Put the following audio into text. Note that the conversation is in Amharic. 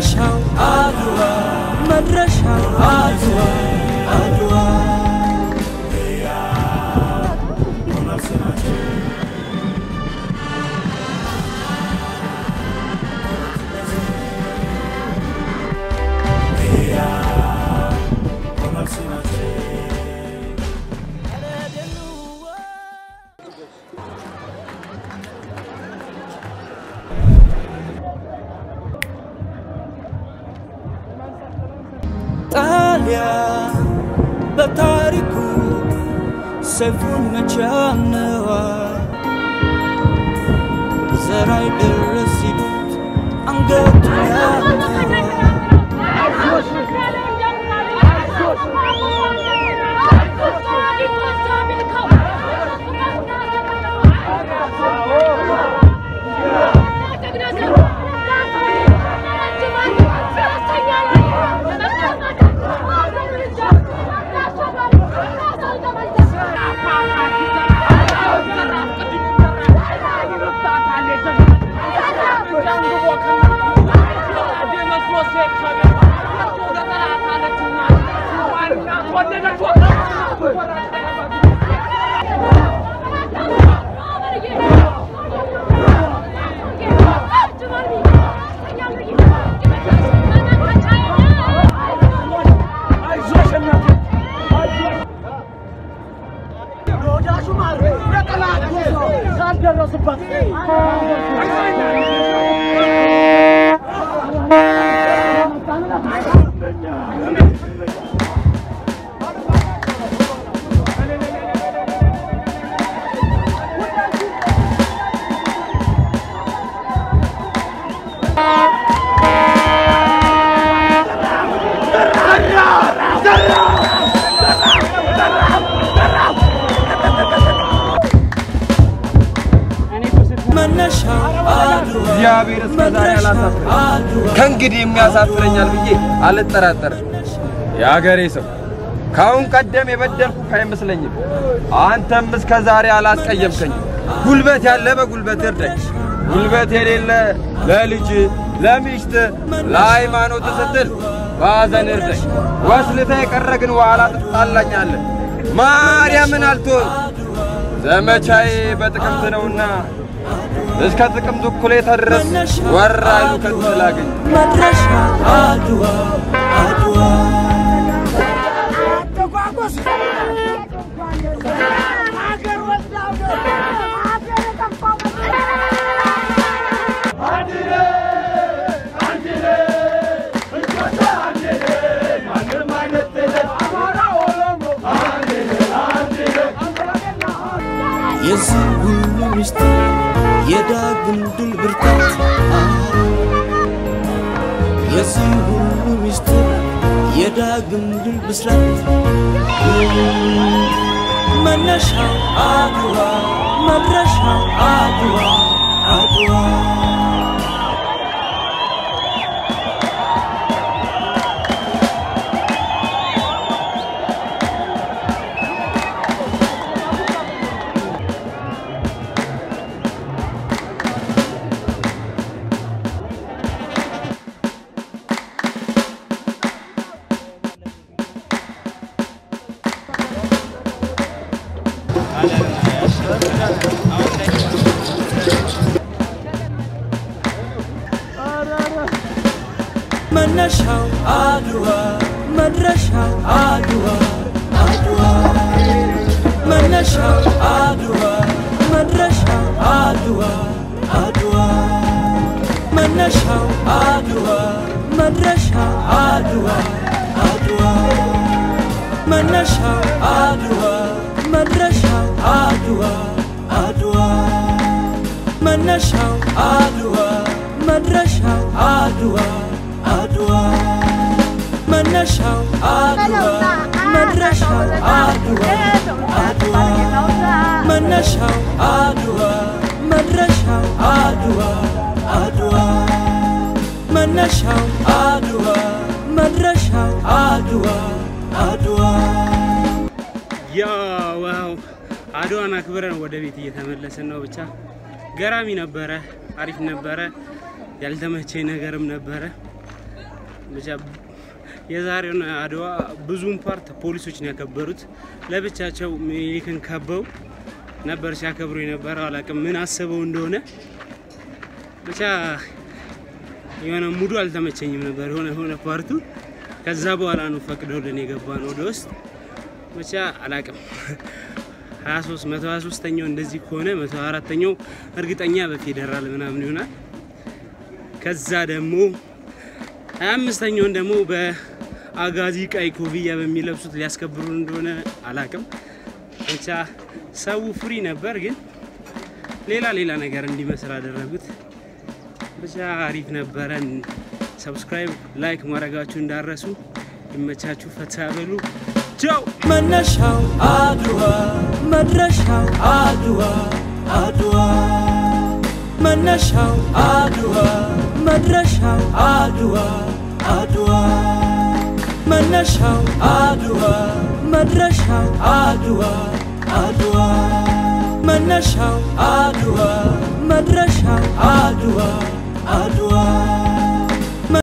መነሻው አድዋ መድረሻው አድዋ አድዋ ጣሊያን በታሪኩ ሰይፉን መቻነዋል ዘራይ ድረስ ሲሉት አንገቱን ያነዋል መነሻው አድዋ እግዚአብሔር እስከ ዛሬ አላሳፍረኝ። አድዋ ከእንግዲህ የሚያሳፍረኛል ብዬ አልጠራጠርም። የአገሬ ሰው ከአሁን ቀደም የበደልኩ አይመስለኝም። አንተም እስከ ዛሬ አላስቀየምከኝም። ጉልበት ያለ በጉልበት እርዳኝ፣ ጉልበት የሌለ ለልጅ ለሚስት ለሃይማኖት ስትል በሐዘን እርዳኝ። ወስልተ የቀረ ግን በኋላ ትጣላኛለህ። ማርያምን አልትሆን ዘመቻዬ በጥቅምት ነውና እስከ ጥቅምት እኩሌታ ድረስ ወራሉ ከትል አገኝ መድረሻው አድዋ አድዋ የዚህ ሁሉ ምስጢር የዳግም ድል ብርታት የዚህ ሁሉ ምስጢር የዳግም ድል ብስራት መነሻው አድዋ መድረሻው አድዋ አድዋ መነሻው አድዋ መድረሻው አድዋ አድዋ መነሻው አድዋ መድረሻው አድዋ አድዋ መነሻው አድዋ መድረሻው አድዋ አድዋ መነሻው አድዋ መድረሻው አድዋ አድዋ መነሻው አድዋ መድረሻው አድዋ አድዋ መነሻው አድዋ መድረሻው አድዋ አድዋ መነሻው አድዋ መድረሻው አድዋ አድዋ መነሻው አድዋ መድረሻው አድዋ አድዋ ያው ዋው አድዋን አክብረን ወደ ቤት እየተመለስን ነው። ብቻ ገራሚ ነበረ፣ አሪፍ ነበረ። ያልተመቸኝ ነገርም ነበረ። ብቻ የዛሬውን አድዋ ብዙም ፓርት ፖሊሶች ነው ያከበሩት። ለብቻቸው ሚኒሊክን ከበው ነበር ሲያከብሩ የነበረው። አላውቅም ምን አስበው እንደሆነ ብቻ የሆነ ሙዱ አልተመቸኝም ነበር የሆነ የሆነ ፓርቱ። ከዛ በኋላ ነው ፈቅደውልን የገባ ነው ወደ ውስጥ ብቻ አላውቅም 23 123ኛው እንደዚህ ከሆነ 124ኛው እርግጠኛ በፌዴራል ምናምን ይሆናል። ከዛ ደግሞ 25ኛውን ደግሞ በአጋዚ ቀይ ኮፍያ በሚለብሱት ሊያስከብሩ እንደሆነ አላቅም። ብቻ ሰው ፍሪ ነበር፣ ግን ሌላ ሌላ ነገር እንዲመስል አደረጉት። ብቻ አሪፍ ነበረን። ሰብስክራይብ ላይክ ማድረጋችሁ እንዳረሱ። ይመቻችሁ፣ ፈታ በሉ። ቻው መነሻው አድዋ መድረሻው አድዋ አድዋ መነሻው አድዋ መድረሻው አድዋ አድዋ መነሻው አድዋ መድረሻው አድዋ አድዋ መነሻው አድዋ መድረሻው አድዋ አድዋ